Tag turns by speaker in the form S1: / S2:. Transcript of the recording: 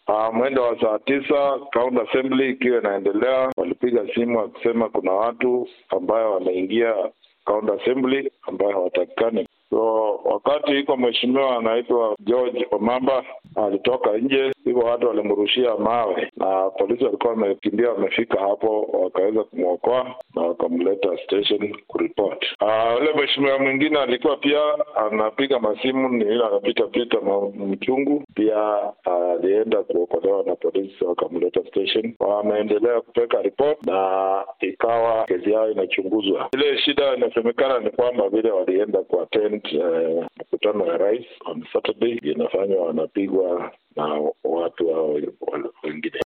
S1: Uh, mwendo wa saa tisa county assembly ikiwa inaendelea, walipiga simu wakisema kuna watu ambayo wameingia county assembly ambayo hawatakikani. So wakati iko mheshimiwa anaitwa George Omamba alitoka nje, hivyo watu walimrushia mawe na polisi walikuwa wamekimbia, wamefika hapo wakaweza kumwokoa na wakamleta station kuripot. Ule uh, mheshimiwa mwingine alikuwa pia anapiga masimu, ni ile anapita pita mchungu, pia alienda uh, kuokolewa na polisi wakamleta station. Wameendelea kupeka report na ikawa kesi yao inachunguzwa. Ile shida inasemekana ni kwamba vile walienda kuattend mkutano uh, ya rais on Saturday inafanywa wanapigwa na watu hao wengine.